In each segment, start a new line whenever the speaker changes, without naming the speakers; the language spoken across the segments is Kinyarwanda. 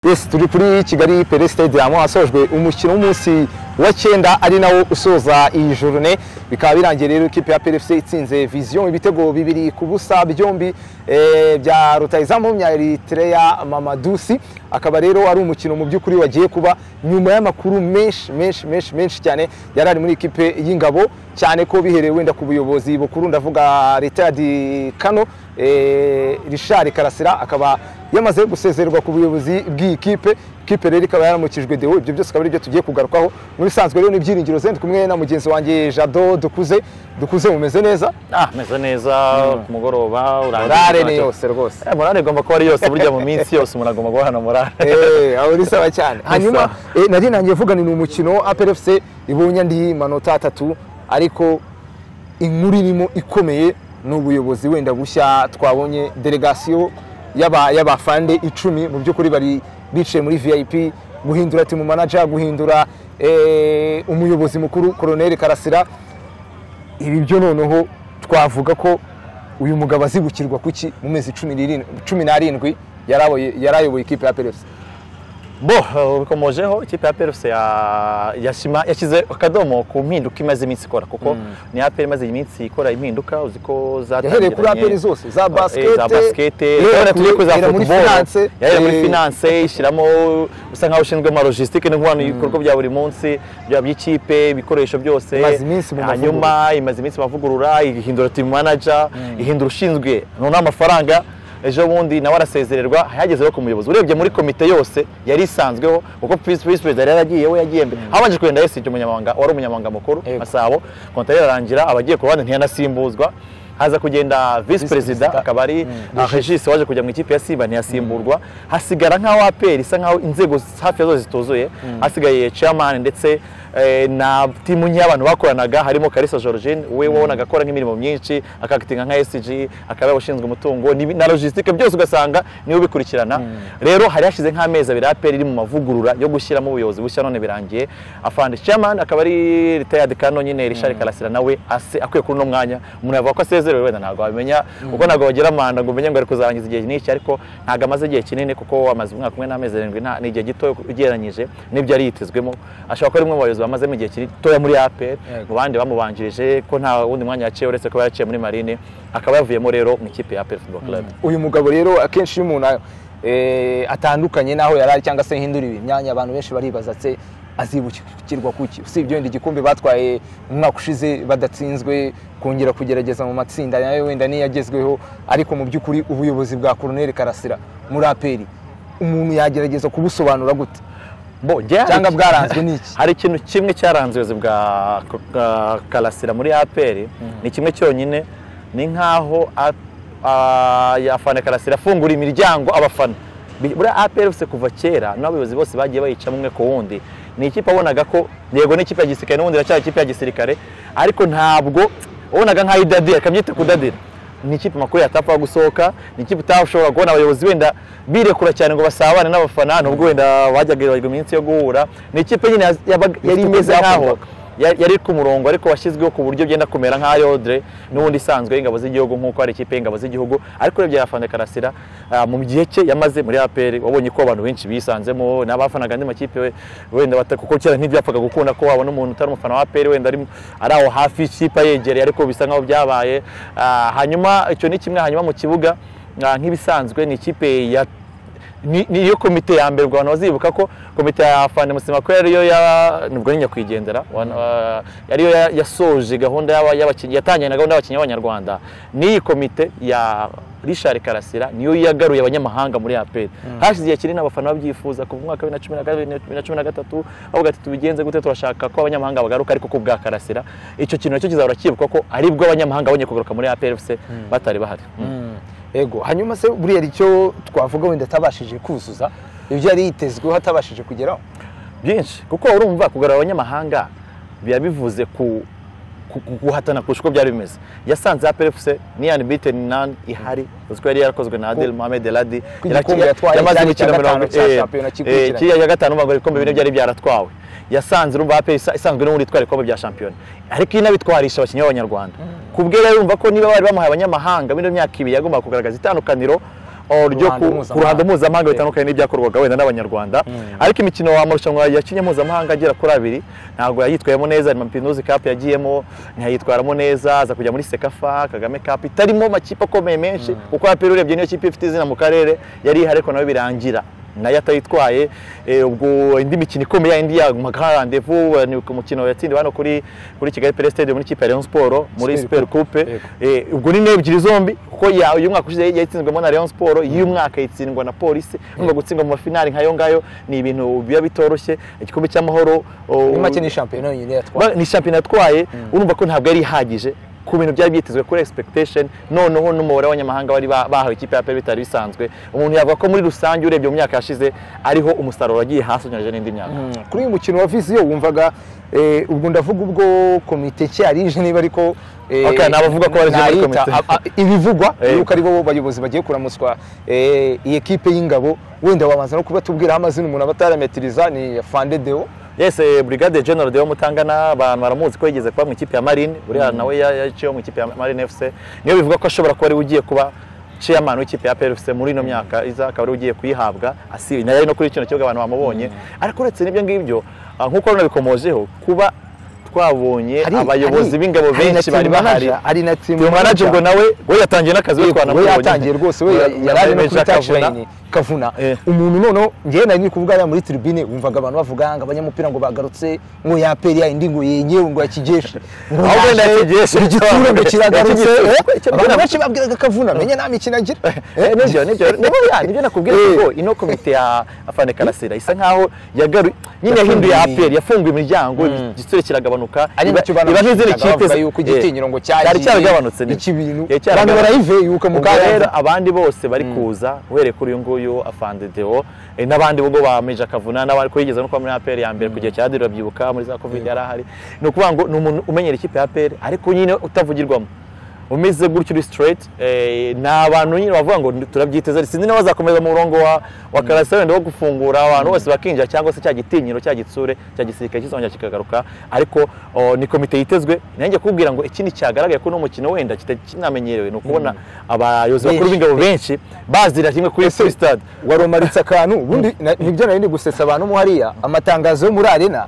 Yes, turi kuri Kigali Pele Stadium hasojwe umukino w'umunsi wa cyenda ari nawo usoza iyi journée bikaba birangiye rero ikipe ya PLFC itsinze Vision ibitego bibiri ku busa byombi eh, bya rutayizamu ya Eritrea Mamadusi akaba rero ari umukino mu by'ukuri wagiye kuba nyuma y'amakuru menshi menshi menshi menshi cyane yari ari muri ikipe y'ingabo cyane ko bihereye wenda ku buyobozi bukuru ndavuga Richard Kano eh, Richard Karasira akaba yamaze gusezererwa ku buyobozi bw'iyi kipe kipe rero ikaba yaramukijwe deo ibyo byose akaba aribyo tugiye kugarukaho muri bisanzwe rero n'ibyiringiro ze ndi kumwe na mugenzi wanjye jado dukuze dukuze mumeze neza
Ah, meze neza ku mugoroba
morale ni yose rwose
Eh, morale igomba kuba ari yose burya mu minsi yose umuntu agomba guhana morale
Eh, aho bisaba cyane hanyuma
Bisaba.
eh, nari nangiye vuga ni umukino apr fc ibonye andi manota atatu ariko inkuru irimo ikomeye ni ubuyobozi wenda bushya twabonye delegasiyo y'aba- y'abafande icumi mu by'ukuri bari bicaye muri vip guhindura timu manager guhindura eh, umuyobozi mukuru koroneri karasira ibi byo noneho twavuga ko uyu mugabo azibukirwa kuki mu mezi cumi n'irindwi- cumi n'arindwi yari ayoboye- yari ayoboye ikipe ya peresi
bo eh, bikomojeho ikipe ya PLFC ya- yashima yashyize akadomo ku mpinduka imaze iminsi ikora kuko ni APR imaze iminsi ikora impinduka uzi ko
yahereye
zatangiranye
kuri aperi zose za
Eh, za
basikete
basikete
yahera
yahera tugiye
kuri-
kuri za
yahera muri
football.
finance,
yahera muri
eh,
finance ishyiramo usa nkaho ushinzwe ama logistique n'inkomano y'ibikorwa bya buri munsi byaba by'ikipe ibikoresho byose
Imaze iminsi mu
hanyuma imaze iminsi mu mavugurura ihindura team manager ihindura ushinzwe noneho amafaranga ejo bundi nawe arasezererwa yageze rero ku muyobozi urebye muri komite yose yari isanzweho kuko visi perezida yari yaragiye we yagiye mbere habanje kugenda yesije umunyamabanga wari umunyamabanga mukuru
Yego.
masabo kontari ararangira abagiye ku ruhande ntiyanasimbuzwa haza kugenda visi perezida
perezida.
akaba ari Ah, Regis waje kujya mu ikipe ya Simba ntiyasimburwa hasigara nk'aho APR isa nk'aho inzego hafi ya zose zituzuye hasigaye chairman ndetse eh, na timu nke y'abantu bakoranaga harimo Kalisa Georgine we wabonaga akora nk'imirimo myinshi akakitinga nka SG akaba ushinzwe umutungo n'ibi- na logistique byose ugasanga niwe ubikurikirana rero hari hashize nk'amezi abiri APR iri mu mavugurura yo gushyiramo ubuyobozi bushya none birangiye afande chairman akaba ari retired kano nyine Richard Karasira nawe ase- akwiye kuri uno mwanya umuntu yavuga ko asezerewe wenda ntabwo wamenya ubwo ntabwo bagira amanda ngo umenye ngo ari kuzarangiza igihe n'iki ariko ntabwo amaze igihe kinini kuko amaze umwaka umwe n'amezi arindwi nta- ni igihe gito ugereranyije n'ibyo yari yitezwemo ashobora kuba ari umwe mu bayobozi bamazemo igihe gitoya muri APR mu bandi bamubanjirije ko nta wundi mwanya yaciye uretse kuba yaraciye muri marine akaba yavuyemo rero mu ikipe ya APR Football Club
uyu mugabo rero akenshi iyo umuntu eh, atandukanye n'aho yari ari cyangwa se hindura imyanya abantu benshi baribaza se azibukirwa kuki usibye wenda igikombe batwaye umwaka ushize badatsinzwe kongera kugerageza mu matsinda nayo wenda niyo yagezweho ariko mu by'ukuri ubuyobozi bwa koroneri karasira muri aperi umuntu yagerageza kubusobanura gute
Bo, njye hari-
Cyangwa bwaranzwe n'iki?
hari ikintu kimwe cyaranze ubuyobozi bwa K- Ka- karasira muri aperi ni kimwe cyonyine ni nk'aho a- a- afana karasira afungura imiryango abafana Bi- muri aperi bose kuva kera n'abayobozi bose bagiye bayicamo umwe ku wundi ni ikipe wabonaga ko yego ni ikipe ya gisirikare n'ubundi iracyari ikipe ya gisirikare ariko ntabwo wabonaga nk'aho idadira akabyita kudadira ni ikipe amakuru yatapfa gusohoka ni ikipe utashobora kubona abayobozi wenda birekura cyane ngo basabane n'abafana nubwo wenda bajyaga ibagwa iminsi yo guhura ni ikipe nyine yaz- yabaga- yari
uko
imeze nk'aho
byakorwaga.
ya- yari ku murongo ariko washyizweho ku buryo byenda kumera nka yodre n'ubundi isanzwe y'ingabo z'igihugu nk'uko hari ikipe y'ingabo z'igihugu ariko urebye afande karasira ah, mu gihe cye yamaze muri aperi wabonye ko abantu benshi bisanzemo n'abafanaga andi makipe we- wenda bata- kuko kera ntibyapfaga gukunda ko wabona umuntu utari umufana wa aperi wenda ari ari aho hafi y'ikipe yegereye ariko bisa nk'aho byabaye Ah, hanyuma icyo ni kimwe hanyuma mu kibuga ah, nk'ibisanzwe ni ikipe ya ni- niyo komite ya mbere ubwo abantu bazibuka ko komite ya fana musima ko yariyo ya nubwo ni nyakwigendera wan- wa- yariyo ya- yasoje gahunda y'aba- y'abakinnyi yatangiye na gahunda y'abakinnyi b'abanyarwanda n'iyi komite ya Richard Karasira niyo yagaruye abanyamahanga muri APR hashize igihe kinini abafana babyifuza kuva mu mwaka wa 2014, 2013 bavuga ati tubigenze gute turashaka ko abanyamahanga bagaruka ariko ku bwa Karasira icyo kintu nacyo kizahora kibuka ko aribwo abanyamahanga bonyine kugaruka muri APR FC batari bahari Mm.
ego hanyuma se buriya hari icyo twavuga wenda atabashije kuzuza ibyo yari yitezweho atabashije kugeraho
byinshi kuko urumva kugarura abanyamahanga biba bivuze ku ku ku- ku- guhatana kurusha uko byari bimeze yasanze APR FC ni unbeaten none ihari uzi ko yari yarakozwe na Adel Mohamed Eladi
igikombe yatwaye
yamaze
cyari icya
imikino mirongo
gatanu cya
eh,
shampiyona
eh,
kikurikiranye.
kiriya cya gatanu bangwa ibikombe bine byari byaratwawe yasanze urumva APR isa- isanzwe n'ubundi itwara ibikombe bya shampiyona ariko inabitwarisha abakinnyi b'abanyarwanda kubwe rero urumva ko niba bari bamuhaye abanyamahanga muri ino myaka ibiri yagombaga kugaragaza itandukaniro oh, ryo
ruhando
ku ku
mpuzamahanga.
ruhando mpuzamahanga bitandukanye n'ibyakorwaga wenda n'abanyarwanda ariko imikino amarushanwa yakinnye mpuzamahanga agera kuri abiri ntabwo yayitwayemo neza ni mapinuzi kapu yagiyemo ntiyayitwaramo neza aza kujya muri sekafa kagame kapu itarimo makipe akomeye menshi kuko apera urebye niyo kipe ifite izina mu karere yari ihari ariko nawe birangira nayo atayitwaye eh, ubwo indi mikino ikomeye indi ya magarandevu eh, ni ku mukino yatsindiwe hano kuri kuri kigali pere stade muri kipe ya leon siporo muri
Super
super coupe
Yego.
Eh, ubwo ni ebyiri zombi kuko ya- uyu mwaka ushize yayitsinzwemo na Rayon Sport iyi mwaka yitsindwa na polisi nubwo gutsindwa mu mafinali nkayo ngayo ni ibintu biba bitoroshye igikombe cy'amahoro oh,
muri make ni shampiyona yonyine yatwaye
ba- ni shampiyona yatwaye urumva ko ntabwo yari ihagije ku bintu byari byitezwe kuri expectation noneho n'umubare w'abanyamahanga bari ba- bahawe ikipe ya PL bitari bisanzwe umuntu yavuga ko muri rusange urebye mu myaka yashize ariho umusaruro wagiye hasi unyuranyije n'indi myaka
Mm. kuri uyu mukino wa viziyo wumvaga eh, ubwo ndavuga ubwo komite ki yari ije niba ariko eh,
Okay, nabavuga ko bari ije muri
nayita,
komite.
a- a- ibivugwa
Eh.
yuko ari bo bayobozi bagiye kuramuswa eh, iyi ekipe y'ingabo wenda wabanza no kubatubwiraho amazina umuntu aba atarametiriza ni fande deo
Yes, eh, Brigade General Deo Mutangana abantu baramuzi ko yigeze kuba mu ikipe ya Marine, uriya nawe ya- yaciyeho mu ikipe ya Marine FC. Niyo bivuga ko ashobora kuba ari we ugiye kuba chairman w'ikipe ya PL FC muri ino myaka iza akaba ari we ugiye kuyihabwa asibi nayo ari no kuri kino kibuga abantu bamubonye ariko uretse n'ibyo ngibyo ah, nk'uko runabikomojeho kuba twabonye
Hari-
abayobozi
hari-
b'ingabo
hari na
benshi
team
bari bahari
manager, hari na team
Team manager
manager.
ubwo nawe we yatangiye n'akazi we
Yego, we
twanamubonye.
yatangiye rwose we
Yari-
yari ari no
yari
kuri touch
Kavuna.
line kavuna
Eh.
umuntu noneho njyewe nari ni kuvuga hariya muri tribune wumvaga abantu bavuga ngo abanyamupira ngo bagarutse ngo yaperi ya indi ngo yenyewe ngo ya kigeshi ngo
Aho wenda
yaje,
ya Kigeshi.
igitura ngo kiragarutse
Ya Kigeshi.
Eh, abantu benshi babwiraga kavuna menya nta mikino agira
Eh, nibyo nibyo nibyo ya nibyo nakubwira
Eh.
kuko ino komite ya Afande Karasira isa nkaho yagaru nyine yahinduye
Yafunguye.
APR yafunguye imiryango igitsure kiragabanuka
ari nacyo
iba iba nk'izindi kipe
bavuga yuko igitinyiro ngo
cyari cyaragabanutse nibyo.
iki bintu
Cyari
abantu
cyaragabanutse.
barayive yuko mu
ubwo rero
kayanza
abandi bose bari kuza uhereye kuri uyu nguyu Afande Deo eh, n'abandi ubwo ba Meja Kavuna n'abari kurigeza no kuba muri APR ya mbere ku gihe cya Deo byibuka muri za Covid yari ahari ni ukuvuga ngo ni umuntu umenyera ikipe ya APR ariko nyine utavugirwamo umeze gutyo uri straight eh, ni abantu nyine bavuga ngo turabyiteze sinzi niba bazakomeza mu murongo wa wa karasira wenda wo gufungura abantu bose bakinjira cyangwa se cya gitinyiro cya gitsure cya gisirikare kizongera kikagaruka ariko oh, ni komite yitezwe nanjye kubwira ngo ikindi cyagaragaye ko uno mukino wenda kitari kinamenyerewe ni ukubona abayobozi bakuru
Benshi.
b'ingabo benshi bazira kimwe kuri kuri stade
waromaritse akantu ubundi na- nibyo nari ndi gusetsa abantu mo hariya amatangazo yo muri arena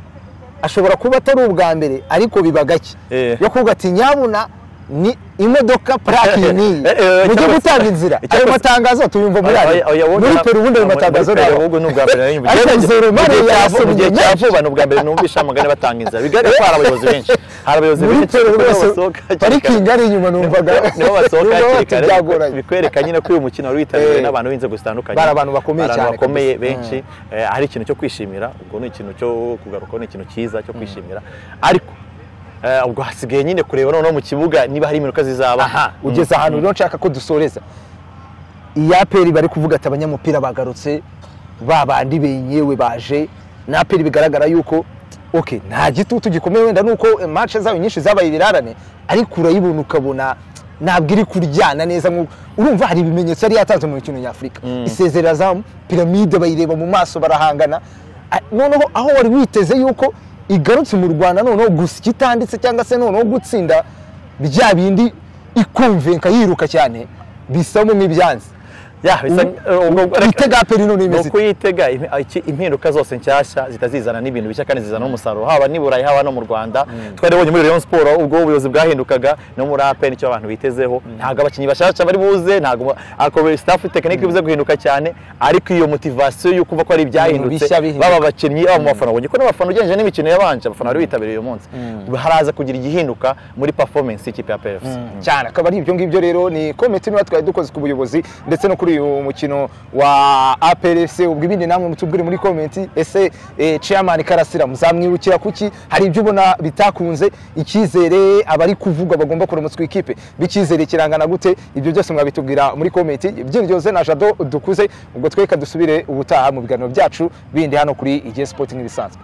ashobora kuba atari ubwa mbere ariko biba gake
Eh.
yo kuvuga ati nyabuna ni imodoka purake iyi n'iyi
Eh, eh,
mujye
cyangwa se-
gutanga inzira ayo
cyangwa se-
matangazo tuyumva muri arena muri peru ubundi ayo matangazo
ntabwo
ntabwo
ni ubwa mbere nari
ariko Nzeromare
nyumva mu
yarasomye
gihe cya
menshi.
vuba ni ubwa mbere numvisha amagane batanga inzira bigaragara ko hari abayobozi benshi hari abayobozi
muri
benshi
peru
kuko
bose
basohoka hakiri kare.
parikingi ari inyuma numvaga
nibo basohoka
numvaga
hakiri
bati
kare
byagoranye.
bikwereka nyine ko uyu mukino wari witabiriwe
Eh.
n'abantu b'inzego zitandukanye
Bari abantu bakomeye
Bari
cyane
abantu bakomeye
kabisa.
benshi Eh, ari ikintu cyo kwishimira ubwo ni ikintu cyo kugarukaho ni ikintu cyiza cyo kwishimira ariko eh, ubwo hasigaye nyine kureba noneho mu kibuga niba hari impinduka zizaba
ugeze ahantu rero nshaka ko dusoreza iyi aperi bari kuvuga ati abanyamupira bagarutse ba bandi benyewe baje ni aperi bigaragara yuko ok nta gitutu gikomeye wenda nuko manche zayo nyinshi zabaye ibirarane ariko urayibona ukabona ntabwo iri kuryana neza nk'uko urumva hari ibimenyetso yari yatanze mu mikino nyafurika isezerera zamu piramide bayireba mu maso barahangana A- noneho aho wari witeze yuko igarutse mu rwanda noneho gusa ikitanditse cyangwa se noneho gutsinda bya bindi ikumvenka yiruka cyane bisamo nk'ibyansi
Ya, bisa- eh, ubwo-
twitega peri none
ni
imeze
ukuyitega im- iki- impinduka zose nshyashya zita zizana n'ibintu bishya kandi zizana umusaruro haba n'i burayi haba no mu rwanda twari tubonye muri rayon siporo ubwo ubuyobozi bwahindukaga no muri ape nicyo abantu bitezeho ntabgo abakinnyi bashyashya bari buze ntabwo staff tekinike bize guhinduka cyane ariko iyo motivasiyo y'uko uva ko ari ibyahindutse
bishya bihinduka.
baba abakinnyi baba mu bafana ubonye ko n'abafana ugereranyije n'imikino yabanje abafana bari bitabiriye uyu munsi haraza kugira igihinduka muri performance y'ikipe ya pfc
cyane akaba ari ibyo ngibyo rero ni komite niba twari dukoze ku buyobozi ndetse no kuri uyu mukino wa APRFC ubwo ibindi namwe mutubwire muri komenti ese eh, chairman Karasira muzamwibukira kuki hari ibyo ubona bitakunze icyizere abari kuvuga bagomba kuramutswa ikipe b'icyizere kirangana gute ibyo byose mwabitubwira muri komenti byiryoze na Jado dukuze ubwo tweka dusubire ubutaha mu biganiro byacu bindi hano kuri igihe sporting ibisanzwe